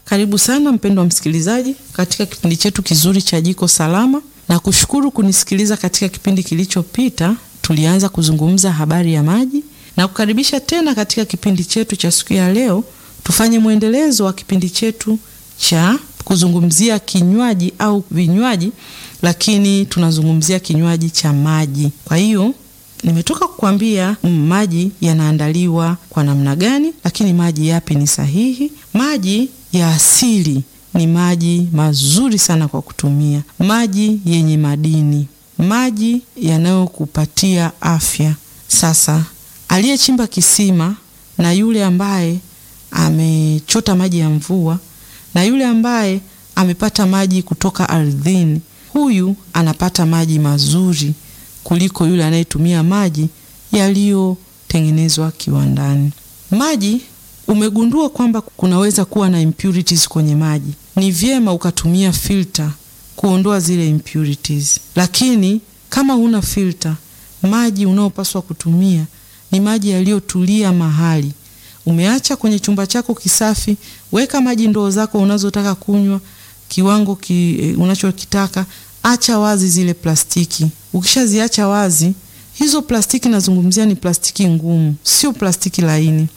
Karibu sana mpendwa msikilizaji katika kipindi chetu kizuri cha Jiko Salama, na kushukuru kunisikiliza. Katika kipindi kilichopita tulianza kuzungumza habari ya maji na kukaribisha tena katika kipindi chetu cha siku ya leo. Tufanye mwendelezo wa kipindi chetu cha kuzungumzia kinywaji au vinywaji, lakini tunazungumzia kinywaji cha maji. Kwa hiyo nimetoka kukwambia maji yanaandaliwa kwa namna gani, lakini maji yapi ni sahihi. Maji ya asili ni maji mazuri sana kwa kutumia, maji yenye madini, maji yanayokupatia afya. Sasa aliyechimba kisima na yule ambaye amechota maji ya mvua na yule ambaye amepata maji kutoka ardhini, huyu anapata maji mazuri kuliko yule anayetumia maji yaliyotengenezwa kiwandani. Maji, umegundua kwamba kunaweza kuwa na impurities kwenye maji. Ni vyema ukatumia filter kuondoa zile impurities, lakini kama huna filter, maji unaopaswa kutumia ni maji yaliyotulia mahali umeacha kwenye chumba chako kisafi. Weka maji ndoo zako unazotaka kunywa kiwango ki, e, unachokitaka. Acha wazi zile plastiki. Ukishaziacha wazi hizo plastiki, nazungumzia ni plastiki ngumu, sio plastiki laini.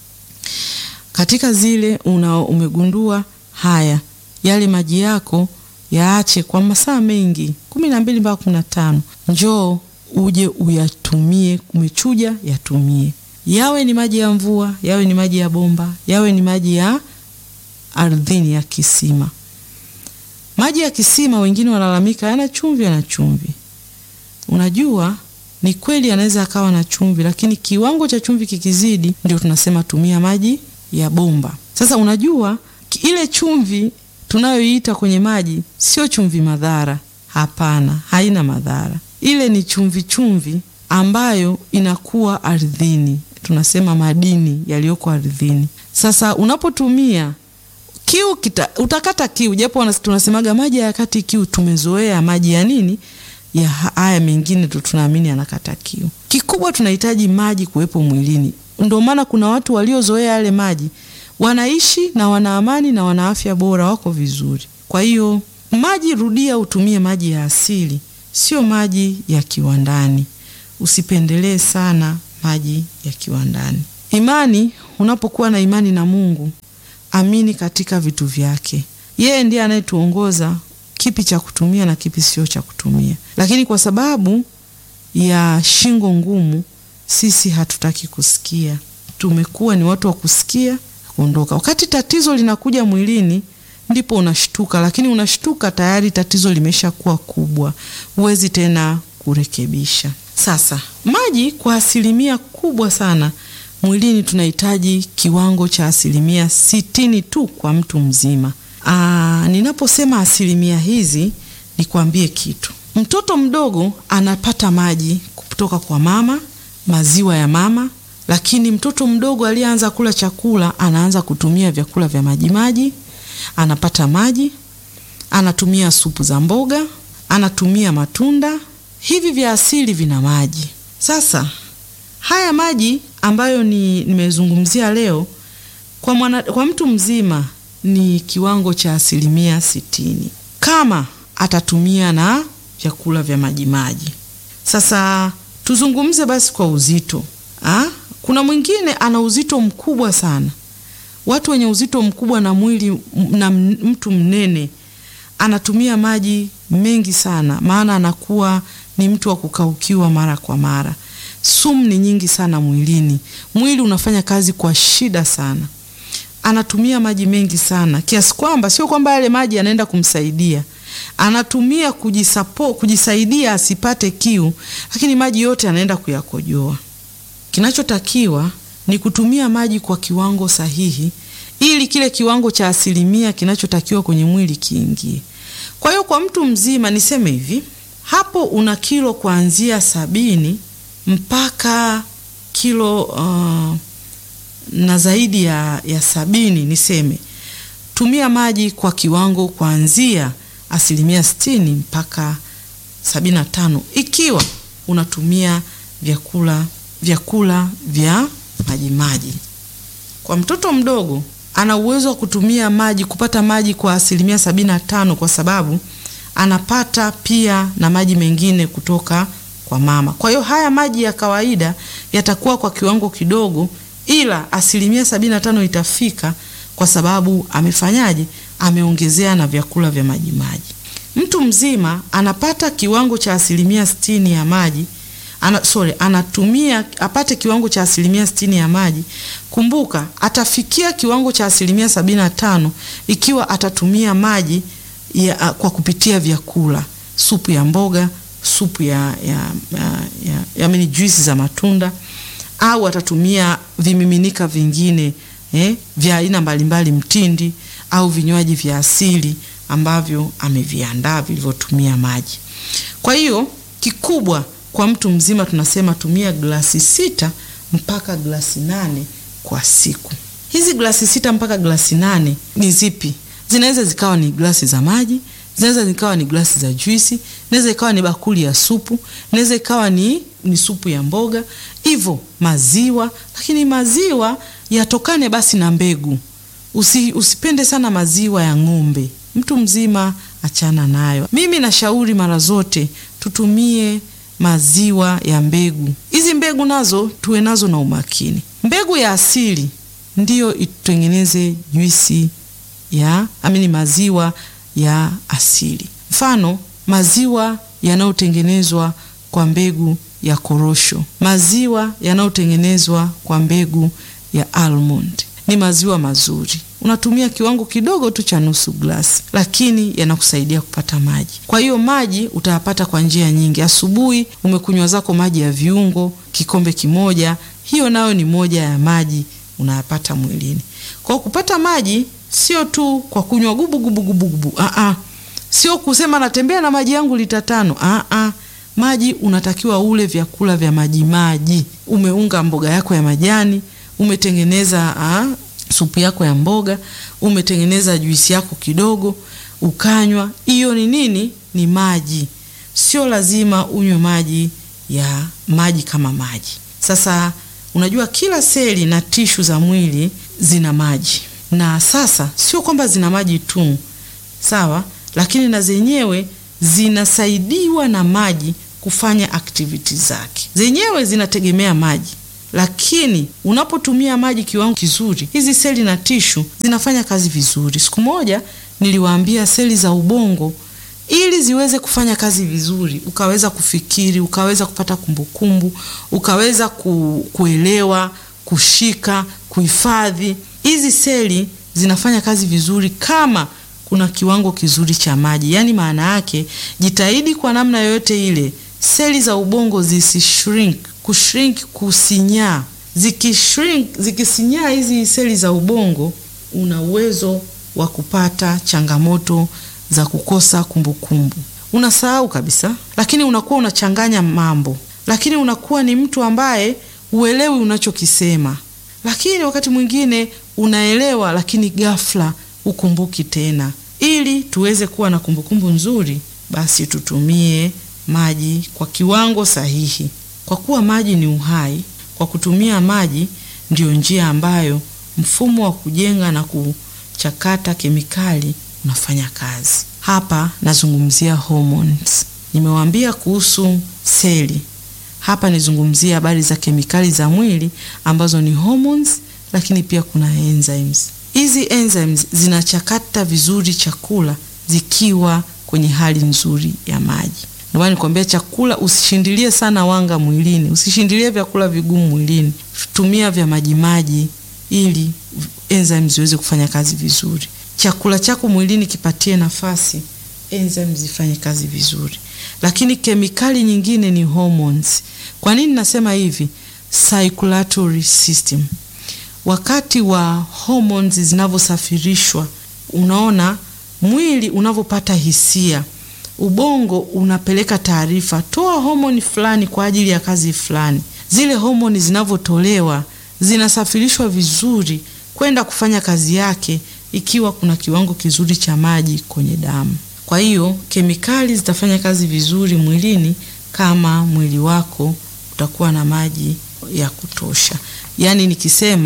Katika zile una umegundua haya, yale maji yako yaache kwa masaa mengi, kumi na mbili mpaka kumi na tano. Njoo uje uyatumie, umechuja yatumie yawe ni maji ya mvua, yawe ni maji ya bomba, yawe ni maji ya ardhini ya kisima. Maji ya kisima, wengine wanalalamika yana chumvi, yana chumvi. Unajua, ni kweli yanaweza akawa na chumvi, lakini kiwango cha chumvi kikizidi, ndio tunasema tumia maji ya bomba. Sasa unajua, ile chumvi tunayoiita kwenye maji sio chumvi madhara. Hapana, haina madhara. Ile ni chumvi chumvi ambayo inakuwa ardhini, tunasema madini yaliyoko ardhini. Sasa unapotumia kiu kita, utakata kiu, japo tunasemaga maji hayakati kiu. Tumezoea maji ya nini, ya haya mengine tu tunaamini yanakata kiu. Kikubwa tunahitaji maji kuwepo mwilini. Ndio maana kuna watu waliozoea yale maji wanaishi na wana amani na wana afya bora, wako vizuri. Kwa hiyo maji, rudia, utumie maji ya asili, sio maji ya kiwandani. Usipendelee sana maji ya kiwandani. Imani, unapokuwa na imani na Mungu, amini katika vitu vyake. Yeye ndiye anayetuongoza kipi cha kutumia na kipi sio cha kutumia, lakini kwa sababu ya shingo ngumu, sisi hatutaki kusikia. Tumekuwa ni watu wa kusikia kuondoka. Wakati tatizo linakuja mwilini, ndipo unashtuka, lakini unashtuka tayari tatizo limeshakuwa kubwa, huwezi tena kurekebisha. Sasa maji kwa asilimia kubwa sana mwilini tunahitaji kiwango cha asilimia sitini tu kwa mtu mzima. Aa, ninaposema asilimia hizi nikwambie kitu. Mtoto mdogo anapata maji kutoka kwa mama, maziwa ya mama, lakini mtoto mdogo aliyeanza kula chakula anaanza kutumia vyakula vya majimaji, anapata maji, anatumia supu za mboga, anatumia matunda hivi vya asili vina maji. Sasa haya maji ambayo ni nimezungumzia leo kwa mwana, kwa mtu mzima ni kiwango cha asilimia sitini kama atatumia na vyakula vya majimaji. Sasa tuzungumze basi kwa uzito ha? Kuna mwingine ana uzito mkubwa sana. Watu wenye uzito mkubwa na mwili na mtu mnene anatumia maji mengi sana, maana anakuwa ni mtu wa kukaukiwa mara kwa mara. Sumu ni nyingi sana mwilini, mwili unafanya kazi kwa shida sana, anatumia maji mengi sana kiasi kwamba sio kwamba yale maji yanaenda kumsaidia, anatumia kujisapo, kujisaidia asipate kiu, lakini maji yote anaenda kuyakojoa. Kinachotakiwa ni kutumia maji kwa kiwango sahihi, ili kile kiwango cha asilimia kinachotakiwa kwenye mwili kiingie. Kwa hiyo kwa mtu mzima niseme hivi hapo una kilo kuanzia sabini mpaka kilo uh, na zaidi ya, ya sabini niseme, tumia maji kwa kiwango kuanzia asilimia sitini mpaka sabini na tano ikiwa unatumia vyakula vyakula vya majimaji. Kwa mtoto mdogo ana uwezo wa kutumia maji kupata maji kwa asilimia sabini na tano kwa sababu anapata pia na maji mengine kutoka kwa mama. Kwa hiyo haya maji ya kawaida yatakuwa kwa kiwango kidogo, ila asilimia sabini na tano itafika kwa sababu amefanyaje? Ameongezea na vyakula vya maji maji. Mtu mzima anapata kiwango cha asilimia sitini ya maji ana, sorry, anatumia apate kiwango cha asilimia sitini ya maji. Kumbuka atafikia kiwango cha asilimia sabini na tano ikiwa atatumia maji ya, kwa kupitia vyakula, supu ya mboga, supu ya, ya, ya, ya, ya mini juisi za matunda au atatumia vimiminika vingine eh, vya aina mbalimbali, mtindi au vinywaji vya asili ambavyo ameviandaa vilivyotumia maji. Kwa hiyo kikubwa kwa mtu mzima tunasema tumia glasi sita mpaka glasi nane kwa siku. Hizi glasi sita mpaka glasi nane ni zipi? Zinaweza zikawa ni glasi za maji, zinaweza zikawa ni glasi za juisi, inaweza ikawa ni bakuli ya supu, inaweza ikawa ni, ni supu ya mboga, hivyo maziwa. Lakini maziwa yatokane basi na mbegu. Usi, usipende sana maziwa ya ng'ombe. Mtu mzima achana nayo. Mimi nashauri mara zote tutumie maziwa ya mbegu. Hizi mbegu nazo tuwe nazo na umakini. Mbegu ya asili ndiyo itutengeneze juisi ya amini, maziwa ya asili. Mfano, maziwa yanayotengenezwa kwa mbegu ya korosho, maziwa yanayotengenezwa kwa mbegu ya almond ni maziwa mazuri. Unatumia kiwango kidogo tu cha nusu glasi, lakini yanakusaidia kupata maji. Kwa hiyo maji utayapata kwa njia nyingi. Asubuhi umekunywa zako maji ya viungo kikombe kimoja, hiyo nayo ni moja ya maji unayapata mwilini. Kwa kupata maji sio tu kwa kunywa gubu gubu gubu gubu, ah ah, sio kusema natembea na maji yangu lita tano, ah ah. Maji unatakiwa ule vyakula vya maji maji. Umeunga mboga yako ya majani, umetengeneza ah, supu yako ya mboga, umetengeneza juisi yako kidogo ukanywa, hiyo ni nini? Ni maji. Sio lazima unywe maji ya maji kama maji. Sasa unajua kila seli na tishu za mwili zina maji, na sasa sio kwamba zina maji tu, sawa, lakini na zenyewe zinasaidiwa na maji kufanya activity zake. Zenyewe zinategemea maji lakini unapotumia maji kiwango kizuri, hizi seli na tishu zinafanya kazi vizuri. Siku moja niliwaambia seli za ubongo, ili ziweze kufanya kazi vizuri, ukaweza kufikiri, ukaweza kupata kumbukumbu, ukaweza ku, kuelewa, kushika, kuhifadhi, hizi seli zinafanya kazi vizuri kama kuna kiwango kizuri cha maji. Yaani maana yake, jitahidi kwa namna yoyote ile seli za ubongo zisishrink kushrink kusinyaa. Zikishrink, zikisinyaa hizi seli za ubongo, una uwezo wa kupata changamoto za kukosa kumbukumbu, unasahau kabisa, lakini unakuwa unachanganya mambo, lakini unakuwa ni mtu ambaye uelewi unachokisema, lakini wakati mwingine unaelewa, lakini ghafla ukumbuki tena. Ili tuweze kuwa na kumbukumbu nzuri, basi tutumie maji kwa kiwango sahihi. Kwa kuwa maji ni uhai, kwa kutumia maji ndiyo njia ambayo mfumo wa kujenga na kuchakata kemikali unafanya kazi. Hapa nazungumzia hormones. Nimewaambia kuhusu seli, hapa nizungumzia habari za kemikali za mwili ambazo ni hormones, lakini pia kuna enzymes. Hizi enzymes zinachakata vizuri chakula zikiwa kwenye hali nzuri ya maji. Ndio maana nikwambia chakula usishindilie sana wanga mwilini, usishindilie vyakula vigumu mwilini, tumia vya majimaji ili enzymes ziweze kufanya kazi vizuri. Chakula chako mwilini kipatie nafasi enzymes zifanye kazi vizuri. Lakini kemikali nyingine ni hormones. Kwa nini nasema hivi? Circulatory system. Wakati wa hormones zinavyosafirishwa, unaona mwili unavyopata hisia ubongo unapeleka taarifa, toa homoni fulani kwa ajili ya kazi fulani. Zile homoni zinavyotolewa zinasafirishwa vizuri kwenda kufanya kazi yake, ikiwa kuna kiwango kizuri cha maji kwenye damu. Kwa hiyo kemikali zitafanya kazi vizuri mwilini kama mwili wako utakuwa na maji ya kutosha. Yaani nikisema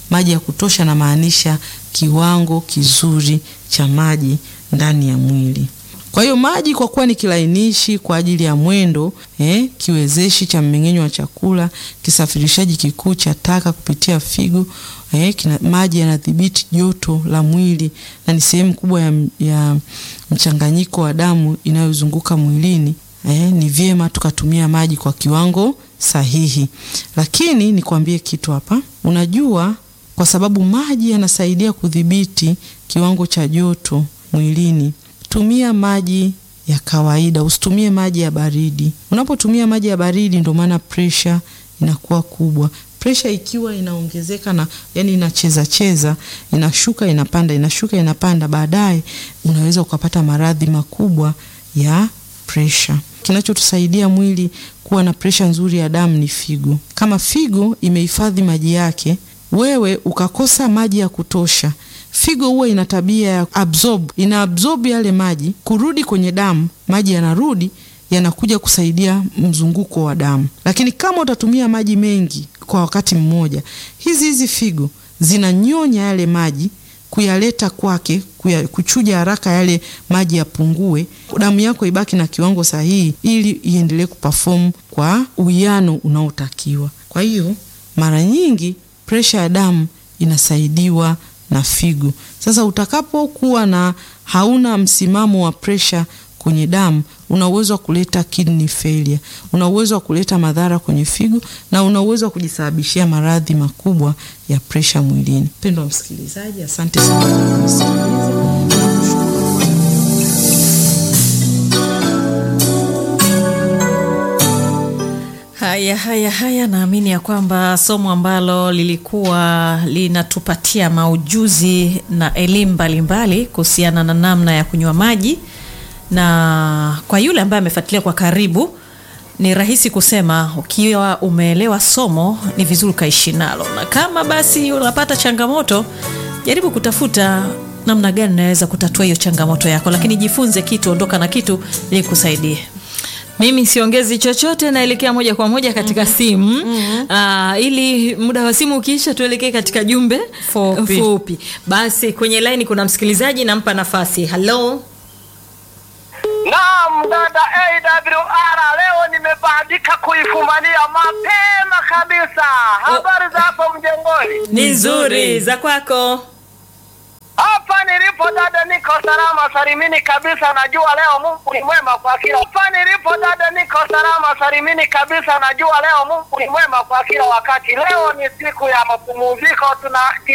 maji ya kutosha namaanisha kiwango kizuri cha maji ndani ya mwili. Kwa hiyo maji kwa kuwa ni kilainishi kwa ajili ya mwendo eh, kiwezeshi cha mmeng'enyo wa chakula, kisafirishaji kikuu cha taka kupitia figo eh, kina, maji yanadhibiti joto la mwili na ni sehemu kubwa ya, ya mchanganyiko wa damu inayozunguka mwilini. Eh, ni vyema tukatumia maji kwa kiwango sahihi, lakini nikwambie kitu hapa. Unajua, kwa sababu maji yanasaidia kudhibiti kiwango cha joto mwilini tumia maji ya kawaida, usitumie maji ya baridi. Unapotumia maji ya baridi, ndio maana presha inakuwa kubwa. Presha ikiwa inaongezeka na yani inacheza cheza, inashuka inapanda, inashuka inapanda, baadaye unaweza ukapata maradhi makubwa ya presha. Kinachotusaidia mwili kuwa na presha nzuri ya damu ni figo. Kama figo imehifadhi maji yake, wewe ukakosa maji ya kutosha figo huwa ina tabia ya absorb, ina absorb yale maji kurudi kwenye damu, maji yanarudi yanakuja kusaidia mzunguko wa damu. Lakini kama utatumia maji mengi kwa wakati mmoja, hizi hizi figo zinanyonya yale maji kuyaleta kwake, kuya, kuchuja haraka yale maji yapungue, damu yako ibaki na kiwango sahihi, ili iendelee kuperform kwa uwiano unaotakiwa. Kwa hiyo mara nyingi presha ya damu inasaidiwa na figo. Sasa utakapokuwa na hauna msimamo wa presha kwenye damu, una uwezo wa kuleta kidney failure, una uwezo wa kuleta madhara kwenye figo na una uwezo wa kujisababishia maradhi makubwa ya presha mwilini. Mpendwa msikilizaji, asante sana kwa kunisikiliza. Haya, haya, haya, naamini ya kwamba somo ambalo lilikuwa linatupatia maujuzi na elimu mbalimbali kuhusiana na namna ya kunywa maji, na kwa yule ambaye amefuatilia kwa karibu, ni rahisi kusema ukiwa umeelewa somo ni vizuri ukaishi nalo, na kama basi unapata changamoto, jaribu kutafuta namna gani unaweza kutatua hiyo changamoto yako, lakini jifunze kitu, ondoka na kitu ili kusaidie. Mimi siongezi chochote, naelekea moja kwa moja katika simu Aa, ili muda wa simu ukiisha, tuelekee katika jumbe Fupi. fupi. Basi kwenye laini kuna msikilizaji, nampa nafasi. Halo, Naam, dada AWR, leo nimebahatika kuifumania mapema kabisa. Habari za hapo mjengoni? ni nzuri za kwako. Hapa nilipo dada, niko salama salimini kabisa. Najua leo Mungu ni mwema kwa kila. Hapa nilipo dada, niko salama salimini kabisa. Najua leo Mungu ni mwema kwa kila wakati. Leo ni siku ya mapumziko, tuna